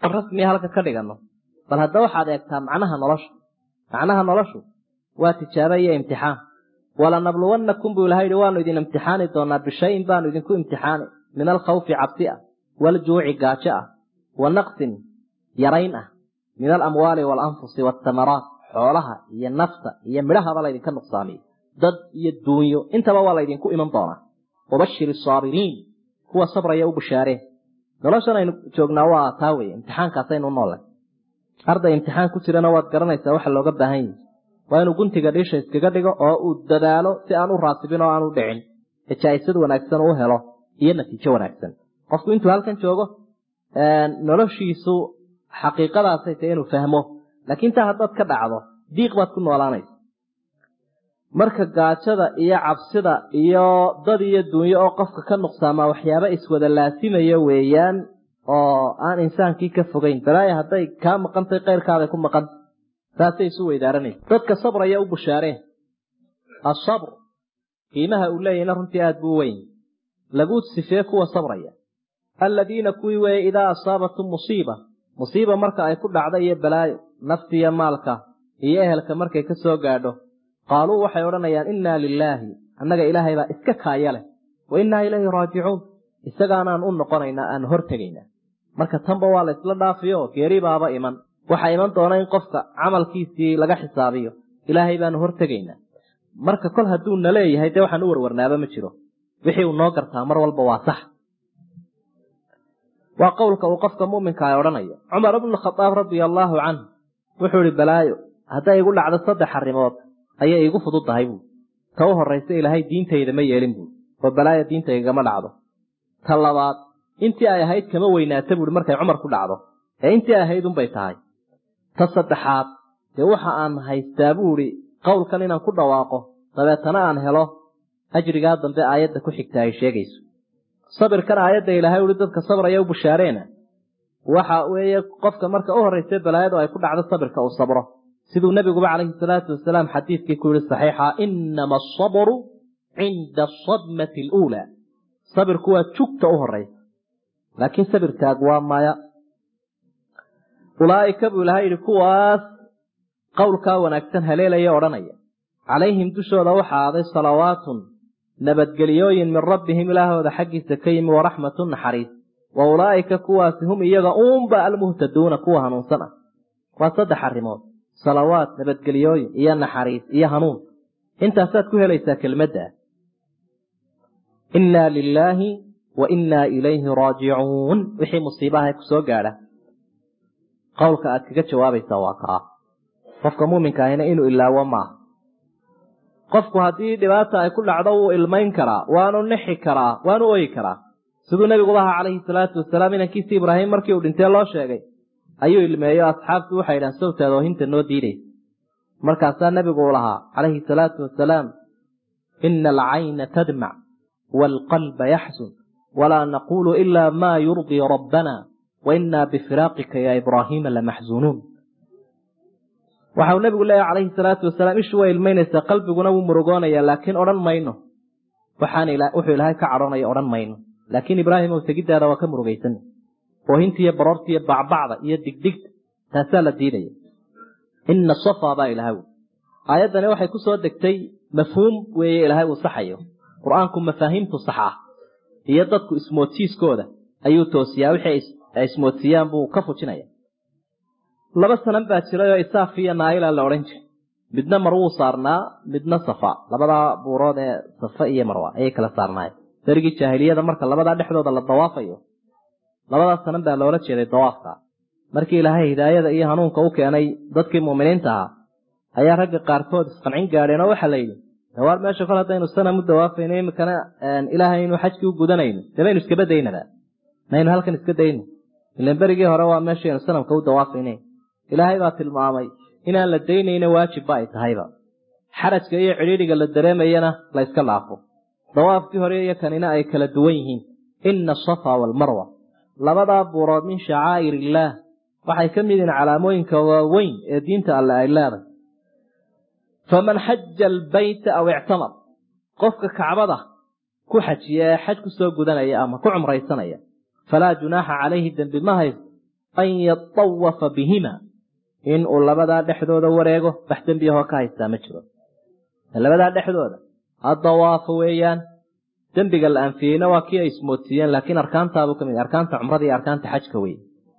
rasmiya halka ka dhigano bal hadda waxaad eegtaa macnaha nolosha macnaha noloshu waa tijaabo iyo imtixaan walanabluwannakum buu ilaha yihi waanu idin imtixaani doonaa bishayin baanu idinku imtixaani min alkhawfi cabsi ah waljuuci gaajo ah wa naqsin yarayn ah min alamwaali waalanfusi waatamaraat xoolaha iyo nafta iyo midhahaba laydinka nuqsaamiyo dad iyo duunyo intaba waa laydinku iman doonaa wabashir asaabiriin kuwa sabraya u bashaareen noloshan aynu joognaa waa taa weye imtixaankaasaynu noole arday imtixaan ku jirana waad garanaysaa waxa looga baahan yahi waa inuu guntiga dhiisha iskaga dhigo oo uu dadaalo si aan u raasibin oo aan u dhicin ee jaa-isad wanaagsan uu helo iyo natiijo wanaagsan qofku intuu halkan joogo noloshiisu xaqiiqadaasay tahay inuu fahmo laakiin taa haddaad ka dhacdo diiq baad ku noolaanaysa marka gaajada iyo cabsida iyo dad iyo duunyo oo qofka ka nuqsaamaa waxyaaba iswada laasimaya weeyaan oo aan insaankii ka fogeyn balaaya hadday kaa maqantay keyrkaaday ku maqanta saasay isu weydaaranaysa dadka sabraya u bushaareen asabr qiimaha uu leeyahna runtii aada buu weyn lagu sifee kuwa sabraya alladiina kuwii weeye idaa asaabatum musiiba musiiba marka ay ku dhacdo iyo balaayo naftiiyo maalka iyo ehelka markay ka soo gaadho qaaluu waxay odhanayaan innaa lilaahi annaga ilaahay baa iska kaaya leh wa innaa ilayhi raajicuun isagaanaan u noqonaynaa aan hortegaynaa marka tanba waa la isla dhaafiyo geeri baaba iman waxaa iman doona in qofka camalkiisii laga xisaabiyo ilaahay baanu hortegaynaa marka kol hadduu na leeyahay dee waxaan u warwarnaaba ma jiro wixii uu noo gartaa mar walba waa sax waa qowlka uu qofka muminka a odhanayo cumar ibnu khadaab radia allaahu canhu wuxuu ihi balaayo hadday igu dhacdo saddex arrimood ayay igu fududdahay buui ta u horraysa ilaahay diintayda ma yeelin buui oo balaayo diintaygama dhacdo ta labaad intii ay ahayd kama weynaata buui markay cumar ku dhacdo ee intii ay ahayd unbay tahay ta saddexaad dee waxa aan haystaa buuhi qowlkan inaan ku dhawaaqo dabeetana aan helo ajrigaa dambe aayadda ku xigta ay sheegayso sabirkan aayadda ilaahay uhi dadka sabraya u bushaareena waxa weeye qofka marka u horraysa balaayadu ay ku dhacdo sabirka uu sabro siduu nebiguba calayhi salaatu wasalaam xadiidkii ku yihi saxiixa inama asabru cinda asadmati aluulaa sabirku waa jugta u horraysa laakiin sabirkaagu waa maya ulaa'ika buu ilahay yidhi kuwaas qowlkaa wanaagsan haleelaya odhanaya calayhim dushooda waxaa aaday salawaatun nabadgeliyooyin min rabbihim ilaahooda xaggiisa ka yimi waraxmatun naxariis wa ulaa'ika kuwaasi hum iyaga uunba almuhtaduuna kuwa hanuunsan ah waa saddex arrimood salawaat nabadgeliyooyin iyo naxariis iyo hanuun intaasaad ku helaysaa kelmadda innaa lilaahi wa innaa ilayhi raajicuun wixii musiibaha ku soo gaadha qowlka aad kaga jawaabaysaa waa kaa qofka muuminka ahina inuu ilaawo maaha qofku haddii dhibaata ay ku dhacdo wuu ilmayn karaa waanu nixi karaa waanu oyi karaa siduu nebiguba ahaa calayhi salaatu wasalaam inankiisi ibraahim markii uu dhintee loo sheegay ayuu ilmeeyo asxaabtu waxay idhahan sawtaad oohinta noo diidaysa markaasaa nebigu uu lahaa calayhi salaatu wasalaam ina alcayna tadmac waalqalba yaxsun walaa naquulu ilaa maa yurdii rabbana wa innaa bifiraaqika yaa ibraahiima lamaxsunuun waxau nebigu leeyahy calayhi salaatu wasalaam ishu way ilmaynaysaa qalbiguna wuu murugoonayaa laakiin odhan mayno waxaan wuxuu ilaahay ka cadhoonaya odhan mayno laakiin ibraahim ow tegiddaada waa ka murugaysan oohintiiyo baroortiiyo bacbacda iyo digdigta taasaa la diidaya ina safa baa ilahay aayaddani waxay ku soo degtay mafhuum weeye ilaahay uu saxayo qur-aanku mafaahiimtu sax ah iyo dadku ismoodsiiskooda ayuu toosiyaa wixii ay ismoodsiiyaan buu ka fujinaya laba sanan baa jiray oo isaaf iyo naayila la odhan jiray midna marwuu saarnaa midna safa labadaa buurood ee safa iyo marwa ayay kala saarnaayeen darigii jaahiliyada marka labadaa dhexdooda la dawaafayo labadaa sanan baa loola jeeday dawaafka markii ilaahay hidaayada iyo hanuunka u keenay dadkii muuminiinta ahaa ayaa ragga qaarkood isqancin gaadheen oo waxaa la yidhi dawaar meesha kol haddaynu sanam u dawaafayno imikana ilaahay inu xajkii u gudanayno dee baynu iskaba daynaba maynu halkan iska dayno ilan berigii hore waa meeshaynu sanamka u dawaafayne ilaahay baa tilmaamay inaan la daynayna waajibba ay tahayba xarajka iyo cidhiidhiga la dareemayana la yska laafo dawaafkii hore iyo kanina ay kala duwan yihiin ina asafa waalmarwa labadaa buurood min shacaa'ir illaah waxay ka mid yihiin calaamooyinka waaweyn ee diinta alle ay leedahay faman xaja albayta aw ictamar qofka kacbada ku xajiya ee xaj ku soo gudanaya ama ku cumraysanaya falaa junaaxa calayhi dembi ma haysto an yatawafa bihima in uu labadaa dhexdooda wareego wax dembiyahoo ka haystaa ma jiro labadaa dhexdooda ha dawaafo weeyaan dembiga la anfiyeyna waa kii ay ismoodsiiyeen laakiin arkaantaabuu ka mid arkaanta cumrada iyo arkaanta xajka wey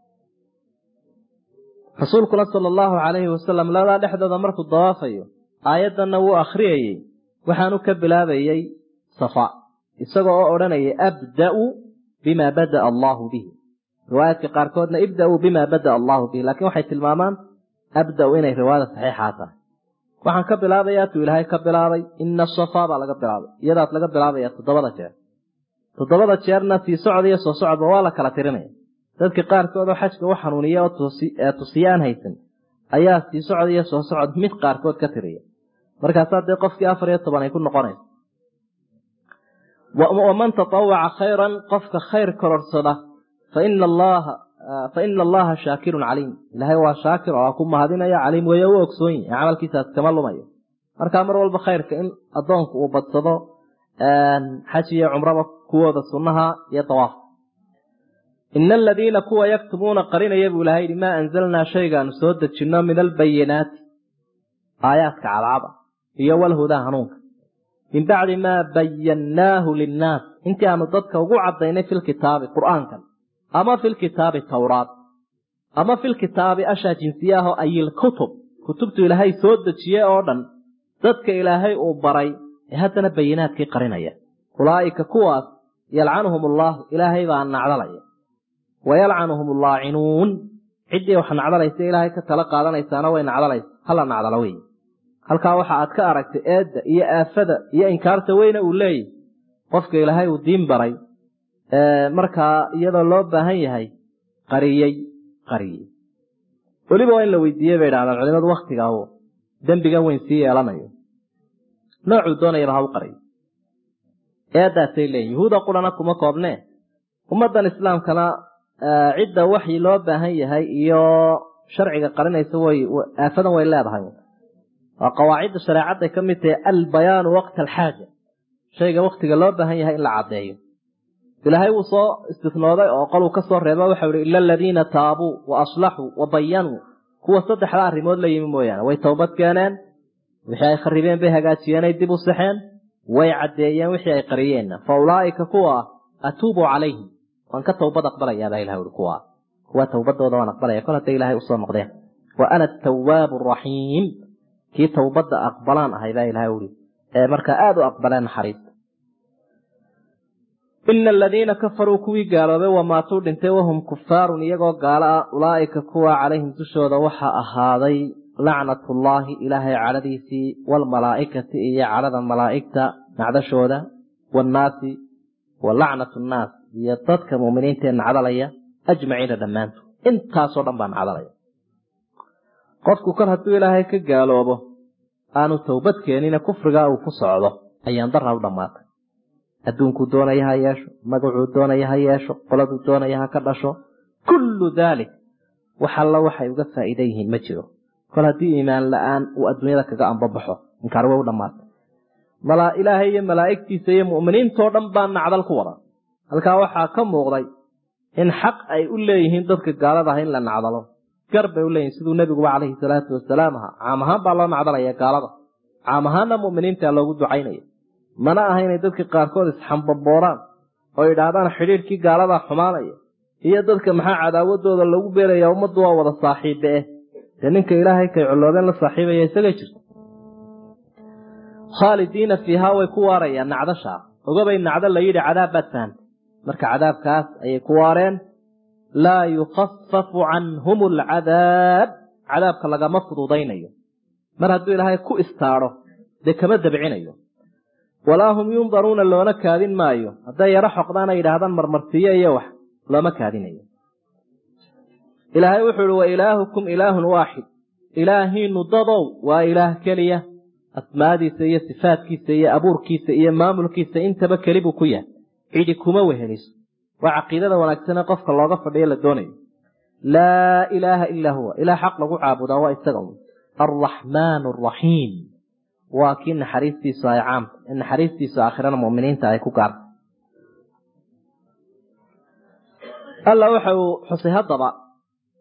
rasuulkuna sala allahu calayhi wasalam labadaa dhexdooda markuu dawaafayo aayaddanna wuu akhriyayey waxaanu ka bilaabayey safa isagoo oo odhanayay abda'u bima bada'a allaahu bihi riwaayaadka qaarkoodna ibda'uu bima bada'a allaahu bihi laakiin waxay tilmaamaan abda'u inay riwaayada saxiixaa tahay waxaan ka bilaabayaa tuu ilaahay ka bilaabay ina safaa baa laga bilaabay iyadaas laga bilaabaya toddobada jeer toddobada jeerna sii socda iyo soo socodba waa la kala tirinaya dadka qaarkood oo xajka u xanuuniya oo tusiye aan haysan ayaa sii socod iyo soo socod mid qaarkood ka tiriya markaasaa dee qofkii afar iyo toban ay ku noqonaysa waman tatawaca khayran qofka khayr kororsada faina allaha fa ina allaha shaakirun caliim ilaahay waa shaakir oo ku mahadinaya caliim weeye u ogsoon yahi camalkiisaas kama lumayo markaa mar walba khayrka in addoonku uu badsado xaj iyo cumraba kuwooda sunnaha iyo dawaafka ina aladiina kuwa yaktumuuna qarinaya buu ilahay yihi maa anzalnaa shaygaanu soo dejinno min albayinaati aayaadka cadcada iyo walhudaa hanuunka min bacdi maa bayannaahu linnaas intii aanu dadka ugu cadaynay fi lkitaabi qur'aankan ama fi lkitaabi tawraat ama fi lkitaabi ashaa jinsiyaaho ayilkutub kutubtu ilaahay soo dejiye oo dhan dadka ilaahay uu baray ee haddana bayinaadkii qarinaya ulaa'ika kuwaas yalcanuhum allaahu ilaahay baa nacdalaya wayalcanuhum allaacinuun ciddii wax nacdalaysa ilaahay ka tala qaadanaysaana way nacdalaysa hala nacdalo wey halkaa waxa aad ka aragtay eedda iyo aafada iyo inkaarta weyne uu leeyahy qofka ilaahay uu diin baray markaa iyadoo loo baahan yahay qariyey qariyey weliba waa in la weydiiyey bay idhahdaan culimadu waktiga u dembigan weyn sii yeelanayo noocuu doonayaba ha u qariyo eeddaasay leeyihin yuhuuda qurana kuma koobnee ummaddan islaamkana cidda waxii loo baahan yahay iyo sharciga qarinaysa way aafadan way leedahay waa qawaacidda shareecadday ka mid tahay albayaanu waqta alxaaja shayga waktiga loo baahan yahay in la caddeeyo ilaahay wuu soo istisnooday oo qoluu ka soo reeba waxau ihi ila aladiina taabuu wa aslaxuu wa bayanuu kuwa saddexda arrimood la yimi mooyaane way towbad keeneen wixii ay kharibeen bay hagaajiyeen ay dib u saxeen way caddeeyeen wixii ay qariyeenna fa ulaa'ika kuwa atuubu calayhim waan ka towbad aqbalayaabaa ilah ui kuwa kuwa towbadooda waan aqbalaya kol hadday ilaahay usoo noqdeen wa ana atawaabu araxiim kii towbadda aqbalaan ahay baa ilahay ui ee markaa aada u aqbaleen naxariista ina aladiina kafaruu kuwii gaaloobay wamaatuu dhintay wahum kufaarun iyagoo gaalo ah ulaa'ika kuwa calayhim dushooda waxaa ahaaday lacnatullaahi ilaahay cadhadiisii waalmalaa'ikati iyo cadhada malaa'igta nacdashooda waannaasi wa lacnatu nnaas iyo dadka muuminiintaee nacdalaya ajmaciina dhammaantood intaasoo dhan baa nacdalaya qofku kor hadduu ilaahay ka gaaloobo aanu towbad keenina kufrigaa uu ku socdo ayaan darra u dhammaatay adduunkuu doonaya ha yeesho magacuu doonaya ha yeesho qoladuu doonaya ha ka dhasho kullu daalik wax alla waxay uga faa'iida yihiin ma jiro kol haddii iimaan la-aan uu adduunyada kaga ambabaxo inkaar way u dhammaatay malaa ilaahay iyo malaa'igtiisa iyo mu'miniintoo dhan baa nacdal ku wada halkaa waxaa ka muuqday in xaq ay u leeyihiin dadka gaalada ah in la nacdalo gar bay u leeyihin siduu nebiguba calayhi salaatu wasalaam ahaa caam ahaan baa loo nacdalaya gaalada caam ahaanna mu'miniinta loogu ducaynaya mana aha inay dadka qaarkood isxambabooraan oo yidhaahdaan xidhiidhkii gaaladaa xumaanaya iyo dadka maxaa cadaawadooda lagu beeraya ummaddu waa wada saaxiibe eh dee ninka ilaahay kay colloobeen la saaxiibaya isagay jirto khaalidiina fiihaa way ku waarayaan nacdashaa ogabay nacdo la yidhi cadaab baad fahantay marka cadaabkaas ayay ku waareen laa yukhafafu canhum alcadaab cadaabka lagama fududaynayo mar hadduu ilaahay ku istaadho dee kama dabcinayo walaa hum yundaruuna loona kaadin maayo hadday yaro xoqdaan ay yidhaahdaan marmarsiiyo iyo wax looma kaadinayo ilaahay wuxuu ihi wa ilaahukum ilaahun waaxid ilaahiinu dadow waa ilaah keliya asmaadiisa iyo sifaadkiisa iyo abuurkiisa iyo maamulkiisa intaba keli buu ku yahay cidi kuma weheliso waa caqiidada wanaagsanee qofka looga fadhiyo la doonayo laa ilaaha ilaa huwa ilaah xaq lagu caabudaa waa isaga un alraxmaan araxiim waa kii naxariistiisu ay caamta naxariistiisu aakhirana muminiinta ay ku gaarta alla waxa uu xusay haddaba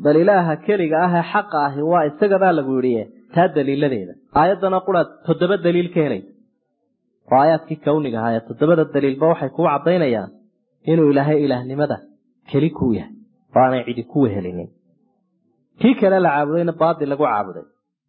bal ilaaha keliga ah ee xaqa ahi waa isagabaa lagu yidhi taa daliiladeeda aayaddana quraad toddoba daliil ka helaysa oo aayaadkii kawniga ahaa ee toddobada daliilba waxay kuu caddaynayaan inuu ilaahay ilaahnimada keli kuu yahay oo aanay cidi ku wehelinin kii kale la caabudayna baadil lagu caabuday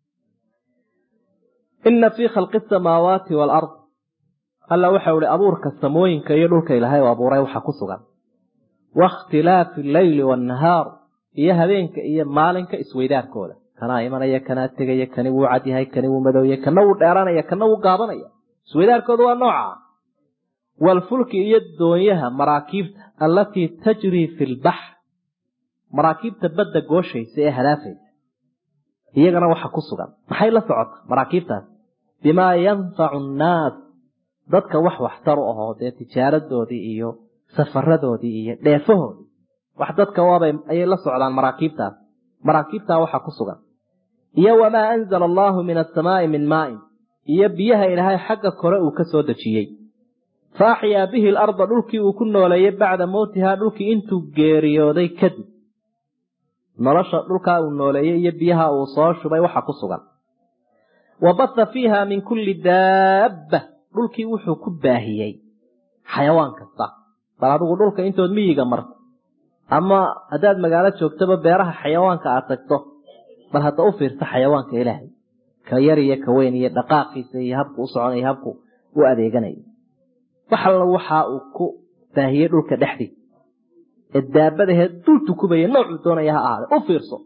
ina fii khalqi asamaawaati waalard alla waxau ihi abuurka samooyinka iyo dhulka ilaahay u abuuray waxa ku sugan wakhtilaafi alleyli waannahaar iyo habeenka iyo maalinka isweydaarkooda kanaa imanaya kanaa tegaya kani wuu cadyahay kani wuu madowya kana wuu dheeranaya kana wuu gaabanaya isweydaarkooda waa nooca waalfulki iyo doonyaha maraakiibta allatii tajrii fi lbaxr maraakiibta badda gooshaysa ee hadaafaysa iyagana waxa ku sugan maxay la socota maraakiibtaas bimaa yanfacu annaas dadka wax waxtar u ahoo dee tijaaradoodii iyo safaradoodii iyo dheefahoodii wax dadka waabay ayay la socdaan maraakiibtaas maraakiibtaa waxa ku sugan iyo wamaa anzala allaahu min asamaai min maain iyo biyaha ilaahay xagga kore uu ka soo dejiyey fa axyaa bihi alarda dhulkii uu ku nooleeyey bacda mowtihaa dhulkii intuu geeriyooday kadib nolosha dhulkaa uu nooleeyey iyo biyaha uu soo shubay waxa ku sugan wa batha fiiha min kulli daabba dhulkii wuxuu ku baahiyey xayawaan kasta bal adigu dhulka intood miyiga marto ama haddaad magaalo joogtaba beeraha xayawaanka aad tagto bal hadda u fiirsa xayawaanka ilaahay ka yar iyo ka weyn iyo dhaqaaqiisa iyo habku u soconaya habku u adeeganayo wax alla waxa uu ku baahiyey dhulka dhexdiisa ee daabadaheed dul tukubaya noocuu doonaya ha ahaade u fiirso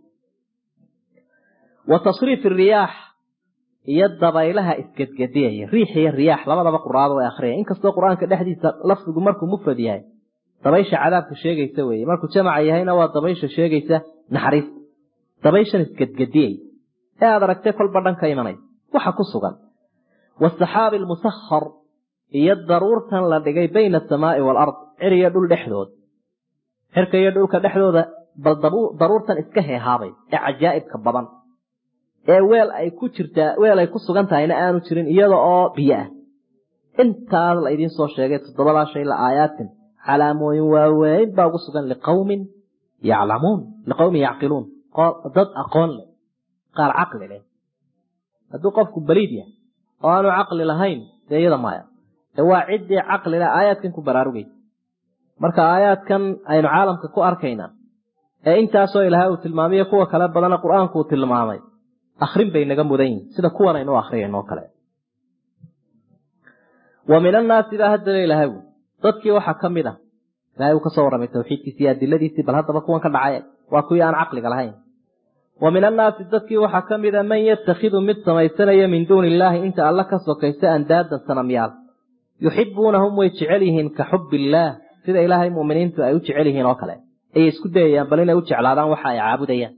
wa tasriif riyaax iyo dabaylaha isgedgediyaya riix iyo riyaax labadaba quraado way akhriyaya inkastoo qur-aanka dhexdiisa lafdigu markuu mufrad yahay dabaysha cadaabka sheegaysa weeye markuu jamaca yahayna waa dabaysha sheegaysa naxariista dabayshan isgedgediyay ee aad aragtay kolba dhan ka imanaysa waxa ku sugan waasaxaabi almusahar iyo daruurtan la dhigay bayna asamaa'i waalard cir iyo dhul dhexdood cirka iyo dhulka dhexdooda bal daruurtan iska heehaabay ee cajaa'ibka badan ee weel ay ku jirtaa weel ay ku sugan tahayna aanu jirin iyada oo biyo ah intaas la idiin soo sheegay toddobadaa shay la aayaatin calaamooyin waaweyn baa ugu sugan liqawmin yaclamuun liqawmin yacqiluun dad aqoon leh qaar caqli leh hadduu qofku baliid yahay oo aanu caqli lahayn dee iyada maya ee waa ciddii caqli leh aayaadkan ku baraarugaysa marka aayaadkan aynu caalamka ku arkaynaa ee intaasoo ilaahay uu tilmaamiyo kuwa kale badana qur-aanku uu tilmaamay akrin bay naga mudan yihin sida kuwan aynu akhriyayno kale wa min annaasi baa haddaba ilaahay ui dadkii waxaa ka mid ah ilahay uu kasoo warramay tawxiidkiisi iyo adiladiisii bal haddaba kuwan ka dhacay waa kuwii aan caqliga lahayn wa min annaasi dadkii waxaa ka mid a man yatakhidu mid samaysanaya min duuni illaahi inta alla ka sokaysa andaadan sanamyaal yuxibuunahum way jecel yihiin ka xubbi illaah sida ilaahay mu'miniintu ay u jecel yihiin oo kale ayay isku dayayaan bal inay u jeclaadaan waxa ay caabudayaan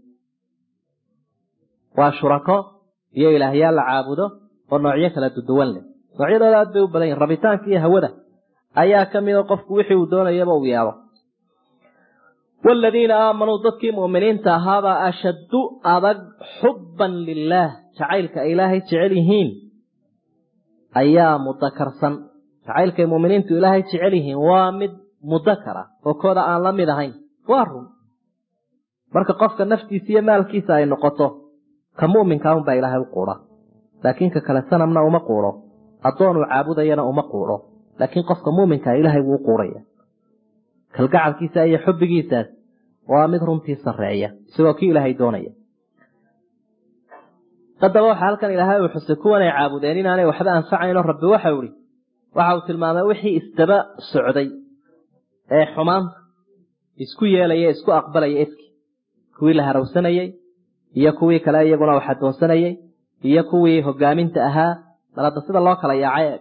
waa shurako iyo ilaahyaal la caabudo oo noocyo kala duduwan leh noocyadooda aad bay u badan yihin rabitaanka iyo hawada ayaa ka mida qofku wixii uu doonayaba uu yeelo waaladiina aamanuu dadkii mu'miniinta ahaabaa ashaddu adag xubban lilaah jacaylka ay ilaahay jecel yihiin ayaa mudakarsan jacaylkay mu'miniintu ilaahay jecel yihiin waa mid mudakara oo kooda aan la mid ahayn waa run marka qofka naftiisa iyo maalkiisa ay noqoto ka mu'minka unbaa ilaahay u quudha laakiin ka kale sanamna uma quudho addoonuu caabudayana uma quudho laakiin qofka muuminkaa ilaahay wuu u quudhaya kalgacalkiisa iyo xubbigiisaas waa mid runtii sarreeya isagoo kii ilaahay doonaya haddaba waxaa halkan ilaahay uu xusay kuwan ay caabudeen inaanay waxba anfacayno rabbi waxau ihi waxa uu tilmaamay wixii isdaba socday ee xumaanta isku yeelaya isku aqbalaya efki kuwii la harawsanayey iyo kuwii kale iyaguna wax adoonsanayey iyo kuwii hogaaminta ahaa bal hadda sida loo kala yaacay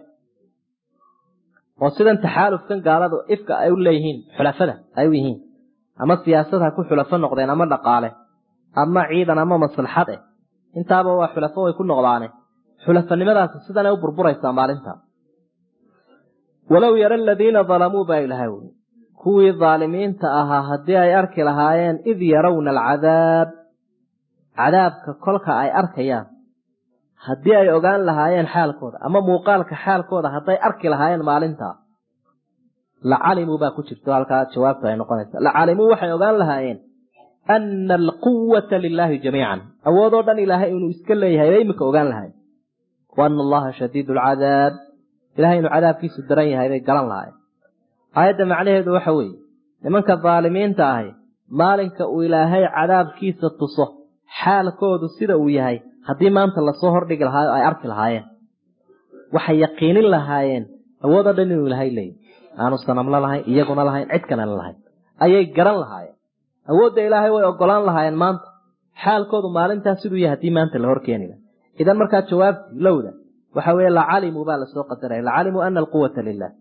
oo sidan taxaalufkan gaaladu ifka ay u leeyihiin xulafada ay u yihiin ama siyaasad ha ku xulafo noqdeen ama dhaqaale ama ciidan ama maslaxad eh intaaba waa xulafo way ku noqdaane xulafanimadaasi sidanay u burburaysaa maalinta walow yara aladiina dalamuu baa ilahay wi kuwii daalimiinta ahaa haddii ay arki lahaayeen id yarawna alcadaab cadaabka kolka ay arkayaan haddii ay ogaan lahaayeen xaalkooda ama muuqaalka xaalkooda hadday arki lahaayeen maalintaa la calimuu baa ku jirto halkaa jawaabtu ay noqonaysa la calimuu waxay ogaan lahaayeen ana alquwata lilaahi jamiican awoodoo dhan ilaahay inuu iska leeyahay bay iminka ogaan lahay wa ana allaha shadiid alcadaab ilahay inuu cadaabkiisu daran yahay bay garan lahay aayadda macnaheedu waxa weeye nimanka daalimiinta ahi maalinka uu ilaahay cadaabkiisa tuso xaalkoodu sida uu yahay haddii maanta lasoo hordhigi lahaayo ay arki lahaayeen waxay yaqiinin lahaayeen awoodoo dhan inuu ilaahay leeyahy aanu sanamla lahayn iyaguna lahayn cid kalena lahayn ayay garan lahaayeen awoodda ilaahay way ogolaan lahaayeen maanta xaalkoodu maalintaas siduu yahay haddii maanta la horkeeni laha idan markaa jawaabtii lowda waxa weeye lacalimuu baa lasoo qadaraya lacalimuu ana alquwata lilah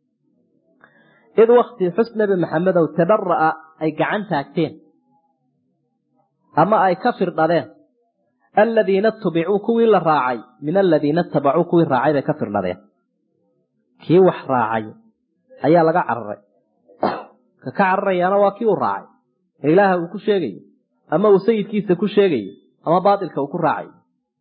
id wakti xus nebi maxamedow tadhara'a ay gacan taagteen ama ay ka firdhadeen aladiina tubicuu kuwii la raacay min aladiina itabacuu kuwii raacay bay ka firdhadeen kii wax raacay ayaa laga cararay ka ka cararayaana waa kii uu raacay ee ilaaha uu ku sheegayo ama uu sayidkiisa ku sheegayo ama baatilka uu ku raacayo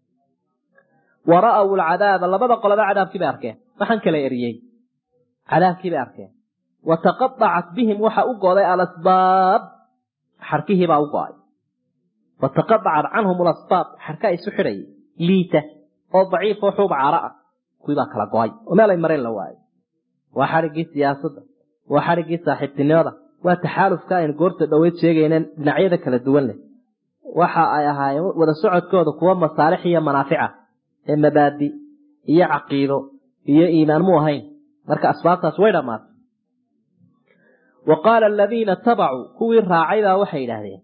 wa ra'aw alcadaaba labada qoloba cadaabkii bay arkeen waxaan kala eriyey cadaabkii bay arkeen wa taqadacat bihim waxa u go'day alasbaab xarkihiibaa u go'ay wa taqadacat canhum alasbaab xarka isu xidhayay liita oo daciif oo xuub caara ah kuwii baa kala go'ay oo meel ay mareen la waayay waa xadhiggii siyaasadda waa xadhiggii saaxiibtinimada waa taxaalufka aynu goorta dhoweyd sheegayneen dhinacyada kala duwan leh waxa ay ahaayeen wada socodkooda kuwa masaalix iyo manaafica ee mabaadi iyo caqiido iyo iimaan mu ahayn marka asbaabtaas way dhammaatay wa qaala aladiina tabacuu kuwii raacay baa waxay yidhaahdeen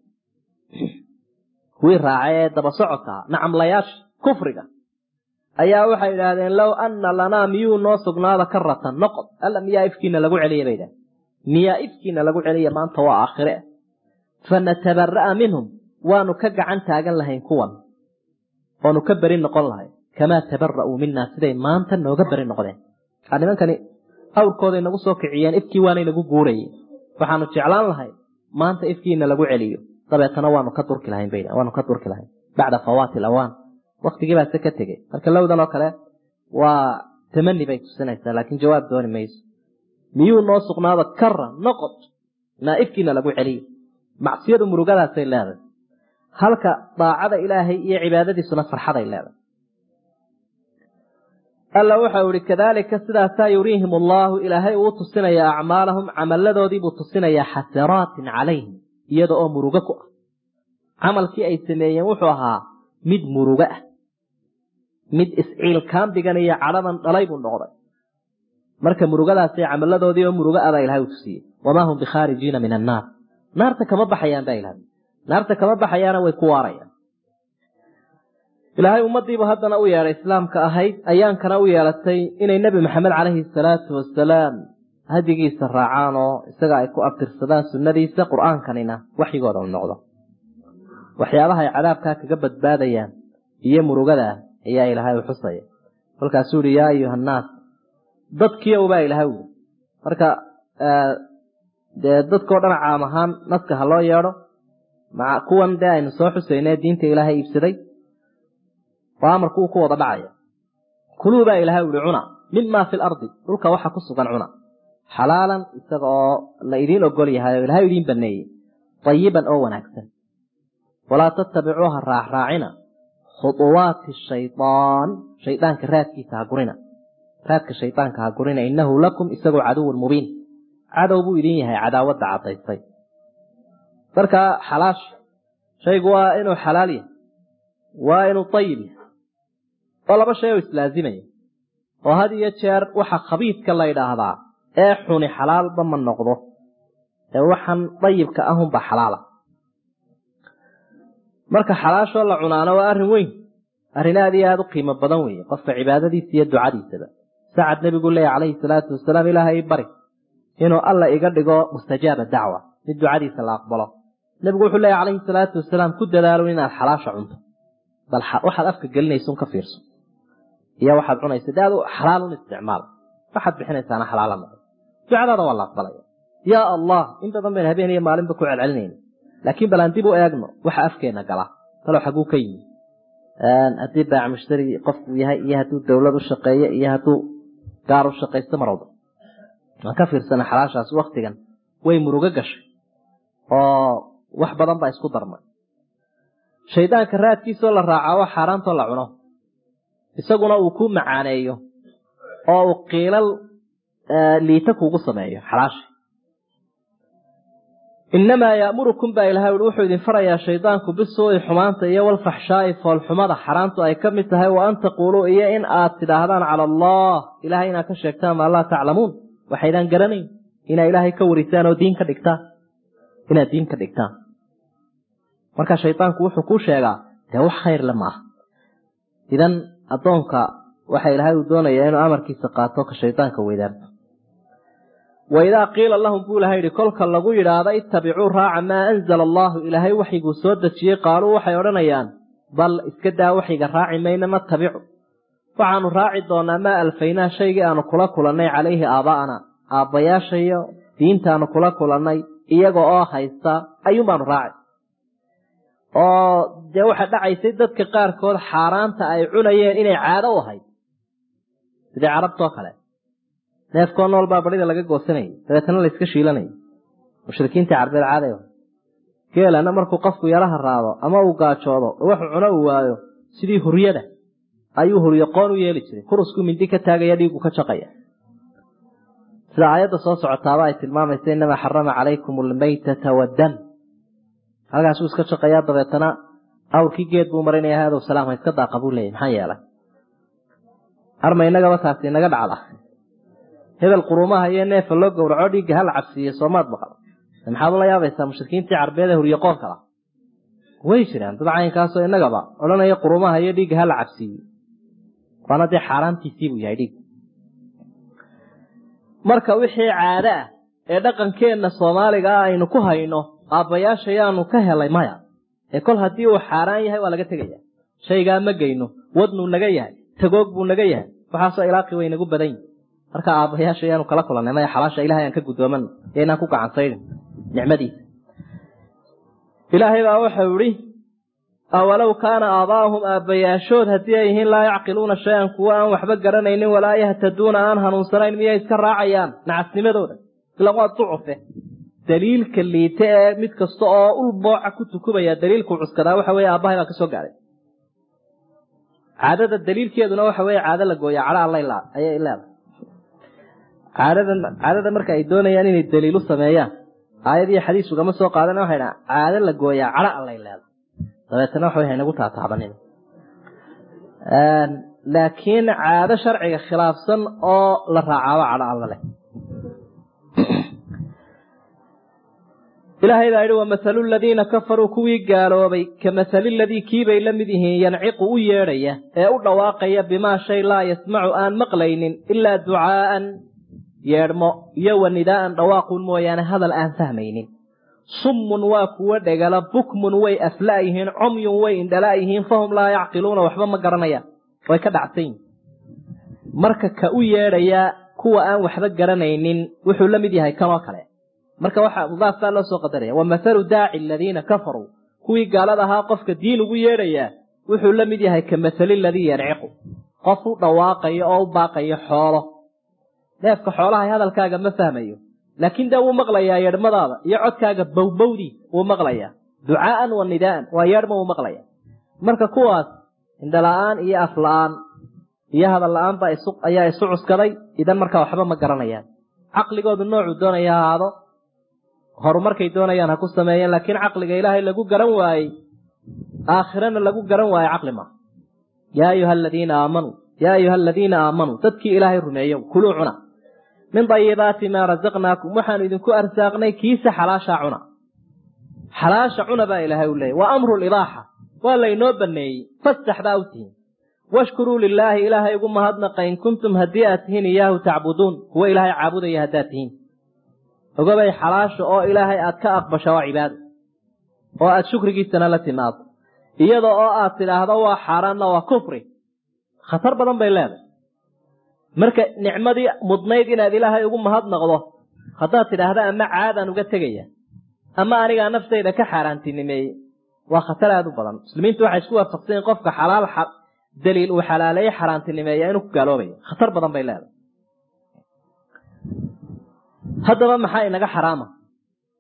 kuwii raacay ee daba socodkaa nacamlayaasha kufriga ayaa waxay idhaahdeen low anna lanaa miyuu noo sugnaada karatan noqod alla miyaa ifkiina lagu celiya bay idhahdeen miyaa ifkiina lagu celiya maanta waa aakhire fanatabara'a minhum waanu ka gacan taagan lahayn kuwan oonu ka beri noqon lahay kamaa tabara'uu minaa siday maanta nooga beri noqdeen nimankani awrkooday nagu soo kiciyeen ifkii waanay nagu guurayeen waxaanu jeclaan lahay maanta ifkiina lagu celiyo dabeetana waanu ka durki lahayn bay waanu ka durki lahayn bacda fawaati alawaan waktigii baa se ka tegey marka lowdan oo kale waa tamani bay tusinaysaa laakiin jawaab dooni mayso miyuu noo sugnaada kara noqod naa ifkiina lagu celiyo macsiyadu murugadaasay leedahay halka daacada ilaahay iyo cibaadadiisuna farxaday leedahay alla waxau ihi kadaalika sidaasaa yuriihim allaahu ilaahay uu tusinayaa acmaalahum camalladoodiibuu tusinayaa xasanaatin calayhim iyada oo murugo ku ah camalkii ay sameeyeen wuxuu ahaa mid murugo ah mid isciilkaambigan iyo cadhadan dhalay buu noqday marka murugadaasay camalladoodii oo murugo ah baa ilahay u tusiyey wamaa hum bikhaarijiina min annaar naarta kama baxayaan baa ilahay naarta kama baxayaana way ku waarayaan ilaahay ummadiibu haddana u yeedhay islaamka ahayd ayaankana u yeelatay inay nebi maxamed calayhi salaatu wasalaam hadigiisa raacaan oo isaga ay ku abtirsadaan sunnadiisa qur-aankanina waxyigooda u noqdo waxyaabaha ay cadaabkaa kaga badbaadayaan iyo murugada ayaa ilaahay u xusaya kolkaasuu yihi yaa ayuha annaas dadkiiow baa ilaahay ui marka dee dadkao dhan caam ahaan naska ha loo yeedho maa kuwan dee aynu soo xusayne diinta ilaahay iibsaday oo amarku uu ku wada dhacaya kuluu baa ilaahay uhi cuna mima fi lardi dhulka waxa ku sugan cuna xalaalan isaga oo la idiin ogol yahay oo ilahay idiin baneeyey ayiban oo wanaagsan walaa tattabicuuha raacraacina khuuwaati shaydaan shaydaanka raadkiisa ha gurina raadka shaydaanka ha gurina innahu lakum isagoo caduwun mubiin cadow buu idin yahay cadaawadda caddaysay marka xalaash shaygu waa inuu xalaal yahay waa inuu ayib yahay oo laba shay oo islaazimaya oo had iyo jeer waxa khabiidka la ydhaahdaa ee xuni xalaalba ma noqdo ee waxaan dayibka ahunba xalaala marka xalaashoo la cunaana waa arrin weyn arrin aad iyo aada u qiimo badan weeye qofka cibaadadiisa iyo ducadiisaba sacad nebigu leeya calayhi salaatu wasalaam ilaahay bari inuu alla iga dhigo mustajaaba dacwa mid ducadiisa la aqbalo nebigu wuxuu leeya calayhi salaatu wasalaam ku dadaalo inaad xalaasha cunto bal waxaad afka gelinaysa un ka fiirso iyo waxaad cunaysa de adu xalaalun isticmaal waxaad bixinaysaana xalaala noqo ducadaada waa la aqbalaya yaa allah in badan baynu habeen iyo maalinba ku celcelinayna laakiin bal aan dib u eegno waxa afkeena gala talo xaguu ka yimi haddii baac mushtari qofku yahay iyo hadduu dowlad u shaqeeyo iyo hadduu gaar u shaqaysto mar walba aan ka fiirsana xalaashaas waktigan way murugo gashay oo wax badan baa isku darmay shaydaanka raadkiisoo la raacaa waa xaaraantoo la cuno isaguna uu ku macaaneeyo oo uu qiilal liita kuugu sameeyo xalaasha innamaa ya'murukum baa ilahay ui wuxuu idin farayaa shaydaanku bisuu'i xumaanta iyo walfaxshaa'i foolxumada xaraantu ay ka mid tahay wa an taquuluu iyo in aad tidhaahdaan cala allah ilahay inaad ka sheegtaan maa laa taclamuun waxaydaan garanayn inaad ilaahay ka warisaan oo diin ka dhigtaan inaad diin ka dhigtaan marka shaydaanku wuxuu kuu sheegaa dee wax khayrle maaha idan addoonka waxa ilaahay uu doonayaa inuu amarkiisa qaato ka shaydaanka weydaarto wa idaa qiila lahum buu ilahay yihi kolka lagu yidhaahdo ittabicuu raaca maa anzala allaahu ilaahay waxyiguu soo dejiyey qaaluu waxay odhanayaan bal iska daa waxyiga raaci mayna natabicu waxaanu raaci doonaa maa alfaynaa shaygii aanu kula kulannay calayhi aabaa'ana aabbayaashayo diintaanu kula kulannay iyaga oo haysta ayuun baanu raaci oo dee waxaa dhacaysay dadka qaarkood xaaraanta ay cunayeen inay caado u ahayd sidii carabtoo kale neefkoo nool baa barida laga goosanayay dabeetana la iska shiilanayay mushrikiintii carbeed caaday geelana markuu qofku yaraha raado ama uu gaajoodo waxu cuno uu waayo sidii huryada ayuu huryo qoon u yeeli jiray kurusku mindi ka taagaya dhiigu ka jaqaya sida aayadda soo socotaaba ay tilmaamaysa inamaa xarama calaykum almaytata waddam halkaasuu iska jaqayaa dabeetana awrkii geed buu marinaya hadow salaam ha iska daaqa buu leeyay maxaa yeelay arma inagaba taasi inaga dhacda hebel quruumaha iyo neefa loo gowraco dhiigga hala cabsiiye soomaad maqal maxaad ula yaabaysaa mushrikiintii carbeed ee huryoqoonka lah way jiraan dad caynkaasoo inagaba odhanaya quruumaha iyo dhiigga hala cabsiiye waana dee xaaraantiisii buu yahay dhiig marka wixii caado ah ee dhaqankeenna soomaaliga ah aynu ku hayno aabbayaasha yaanu ka helay maya ee kol haddii uu xaaraan yahay waa laga tegaya shaygaa ma geyno wadnuu naga yahay tagoog buu naga yahay waxaasoo ilaaqi way nagu badan yihi marka aabbayaasha yaanu kala kulannay maya xalaasha ilahay aan ka gudoomano ee inaan ku gacansaydhin nicmadiisa ilaahay baa waxau idhi awalow kaana aabaa'uhum aabbayaashood haddii ay yihiin laa yacqiluuna shay-an kuwo aan waxba garanaynin walaa yahtaduuna aan hanuunsanayn miyay iska raacayaan nacasnimadooda ila waa ducufe daliilka liite ee mid kasta oo ul booca ku tukubaya daliilkuu cuskadaa waxa weye aabbahay baa ka soo gaadhay caadada daliilkeeduna waxa weye caado la gooya cadho alla ayay leedahay caadada caadada marka ay doonayaan inay daliilu sameeyaan aayad iyo xadiis ugama soo qaadana waxay dhaha caado la gooyaa cadho allay leedahay dabeetana waxa way haynagu taataabanin laakiin caado sharciga khilaafsan oo la raacaaba cadho alla leh ilaahay baa yidhi wamahalu ladiina kafaruu kuwii gaaloobay ka mahali ladii kiibay la mid yihiin yanciqu u yeedhaya ee u dhawaaqaya bimaa shay laa yasmacu aan maqlaynin ilaa ducaa'an yeedhmo iyo wa nidaa'an dhawaaquun mooyaane hadal aan fahmaynin summun waa kuwo dhegala bukmun way afla' yihiin comyun way indhala' yihiin fahum laa yacqiluuna waxba ma garanayaan way ka dhacsan yihin marka ka u yeedhayaa kuwa aan waxba garanaynin wuxuu la mid yahay kanoo kale marka waxaa mudaafkaa loo soo qadaraya wa mathalu daaci aladiina kafaruu kuwii gaalada ahaa qofka diin ugu yeedhayaa wuxuu la mid yahay ka mathali ladii yanciqu qof u dhawaaqayo oo u baaqayo xoolo neefka xoolaha hadalkaaga ma fahmayo laakiin dee wuu maqlayaa yeedhmadaada iyo codkaaga bowbowdii wuu maqlayaa ducaa'an wa nidaa'an waa yeedhma wuu maqlaya marka kuwaas indhala-aan iyo afla-aan iyo hadal la-aan baa ayaa isu cuskaday idan markaa waxba ma garanayaan caqligoodu noocuu doonaya ha ahaado horumarkay doonayaan ha ku sameeyeen laakiin caqliga ilaahay lagu garan waayey aakhirana lagu garan waaye caqli maaha yaa ayuha aladiina aamanuu yaa ayuha aladiina aamanuu dadkii ilaahay rumeeyo kuluu cuna min dayibaati maa rasaqnaakum waxaanu idinku arsaaqnay kiisa xalaashaa cuna xalaasha cuna baa ilaahay u leeyay waa amru libaaxa waa laynoo baneeyey fastax baa u tihiin washkuruu lilaahi ilaahay ugu mahadnaqa in kuntum haddii aad tihiin iyaahu tacbuduun kuwa ilaahay caabudaya haddaad tihiin ogabay xalaasha oo ilaahay aad ka aqbasha waa cibaado oo aad shukrigiisana la timaado iyada oo aad tidhaahdo waa xaaraanna waa kufri khatar badan bay leedahay marka nicmadii mudnayd inaad ilaahay ugu mahadnaqdo haddaad tidhaahda ama caadaan uga tegaya ama anigaa naftayda ka xaaraantinimeeyey waa khatar aada u badan muslimiintu waxay isku waafaqsanyiin qofka xalaal daliil uu xalaaleeye xaaraantinimeeya inuu ku gaaloobayo khatar badan bay leedahay haddaba maxaa inaga xaraama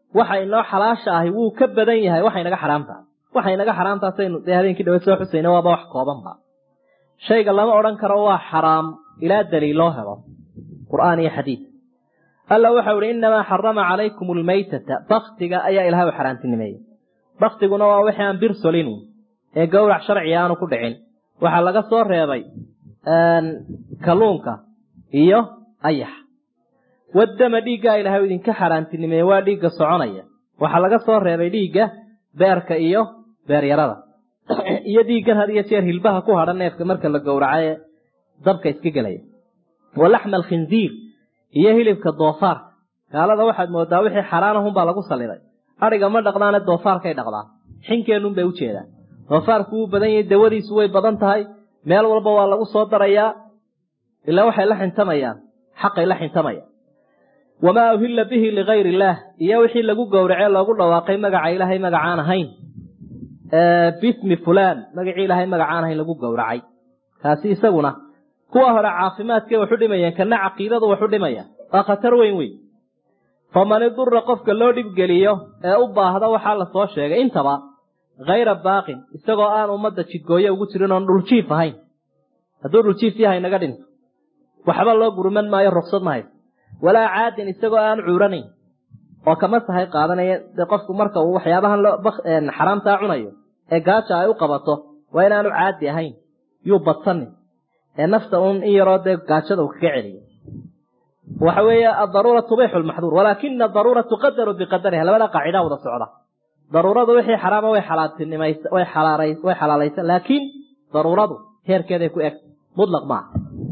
waxa inoo xalaasha ahi wuu ka badan yahay waxa inaga xaraamtaha waxa inaga xaraamtaasaynu dee habeenkii dhawe soo xusayna waaba wax koobanba shayga lama odhan karo waa xaraam ilaa daliil loo helo qur'aan iyo xadiid alla waxau ihi innamaa xarama calaykum almaytata baktiga ayaa ilahay u xaaraantinimeeyey baktiguna waa wixii aan bir solinu ee gowrac sharciga aanu ku dhicin waxaa laga soo reebay kalluunka iyo ayax waddama dhiiggaa ilahay u idinka xaaraantinimeeye waa dhiigga soconaya waxaa laga soo reebay dhiigga beerka iyo beeryarada iyo dhiiggan had iyo jeer hilbaha ku hadha neefka marka la gowraca ee dabka iska gelaya wa laxma alkhinziir iyo hilibka doofaarka gaalada waxaad moodaa wixii xaraanahunbaa lagu saliday adhiga ma dhaqdaane doofaarkay dhaqdaa xinkeenun bay ujeedaan doofaarku wuu badan yahay dawadiisu way badan tahay meel walba waa lagu soo darayaa ilaa waxay la xintamayaan xaqay la xintamayaan wamaa uhilla bihi ligayr illaah iyo wixii lagu gowracee loogu dhawaaqay magaca ilaahay magacaan ahayn bismi fulaan magacii ilaahay magacaan ahayn lagu gowracay kaasi isaguna kuwa hore caafimaadkay waxu dhimayaan kana caqiidadu waxu dhimaya waa khatar weyn weyn faman idura qofka loo dhibgeliyo ee u baahda waxaa la soo sheegay intaba hayra baaqin isagoo aan ummadda jidgooye ugu jirin oon dhuljiif ahayn hadduu dhuljiif yahay naga dhinto waxba loo gurman maayo ruksad ma hayso walaa caadin isagoo aan cuuranayn oo kama sahay qaadanaya dee qofku marka uu waxyaabahan xaraamtaa cunayo ee gaaja ay u qabato waa inaanu caadi ahayn yuu badsanin ee nafta uun in yaroo dee gaajada uu kaga celiyo waxa weeye adaruura tubixu lmaxduur walaakina adaruura tuqadaru biqadariha labada qaacidaa wada socda daruuradu wixii xaraama way xalaaltinimaysa way xalaalays way xalaalaysan laakiin daruuradu heerkeeday ku eg mutlaq maaha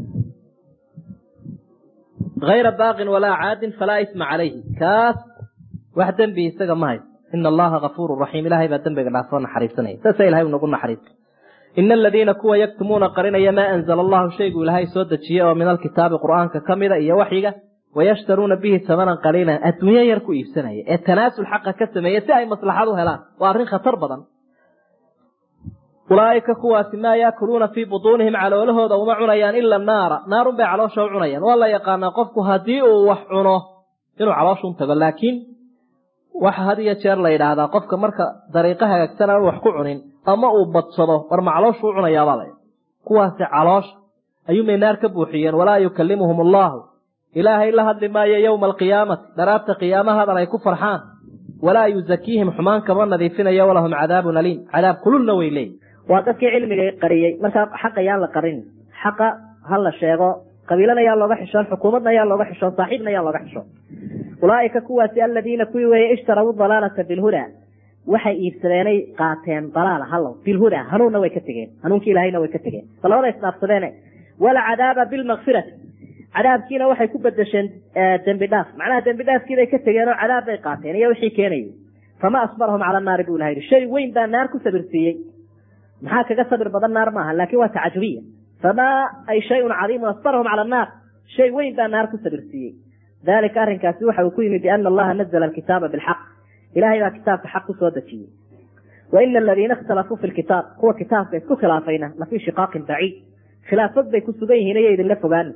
hayra baaqin walaa caadin falaa isma calayhi kaas wax dembi isaga ma hayso ina allaha gafuuru raxiim ilahay baa dembiga dhaafoo naxariisanaya saasa ilahay unagu naxariista ina aladiina kuwa yaktumuuna qarinaya maa anzala allahu shaygu ilaahay soo dejiyey oo min alkitaabi qur'aanka ka mida iyo waxyiga wayashtaruuna bihi tamanan qaliilan adduunyo yar ku iibsanaya ee tanaasul xaqa ka sameeya si ay maslaxad u helaan waa arrin khatar badan ulaaika kuwaasi maa yaakuluuna fii butuunihim caloolahooda uma cunayaan ila naara naarun bay caloosha u cunayaan waa la yaqaanaa qofku haddii uu wax cuno inuu calooshun tago laakiin waxa had iyo jeer la yidhaahdaa qofka marka dariiqo hagaagsan aan wax ku cunin ama uu badsado war ma calooshu u cunayaabaa la kuwaasi caloosha ayuumay naar ka buuxiyeen walaa yukallimuhum allahu ilaahay la hadli maayo yowma alqiyaamati dharaabta qiyaamahadan ay ku farxaan walaa yuzakiihim xumaan kama nadiifinayo walahum cadaabun aliim cadaab kululna way leeyihin waa dadkii cilmiga qariyey markaa xaqa yaan la qarin xaqa ha la sheego qabiilana yaa looga xishoon xukuumadna yaa looga xishoon saaxiibna yaa looga xishoon ulaaika kuwaasi aladiina kuwii weeye ishtaraw dalaalata bilhuda waxay iibsadeenay qaateen dalaala hallow bilhuda hanuunna way ka tegeen hanuunkii ilahayna way ka tegeen bal labada isdhaafsadeene walcadaaba bilmakfirati cadaabkiina waxay ku bedesheen dembi dhaaf macnaha dembi dhaafkiibay ka tegeen oo cadaab bay qaateen iyo wixii keenayay fama asbarahum cala naari buu ilaha yidhi shay weyn baa naar ku sabirsiiyey maxaa kaga sabir badan naar maaha laakin waa tacajubiya famaa ay shayun cadiimun asbarahum cala annaar shay weyn baa naar ku sabirsiiyey dalika arrinkaasi waxa uu ku yimi biana allaha nazla alkitaaba bilxaq ilahay baa kitaabka xaq kusoo dejiyey wa ina aladiina ikhtalafuu fi lkitaab kuwa kitaabka isku khilaafayna lafii shiqaaqin baciid khilaafad bay ku sugan yihiin iyo idinla fogaani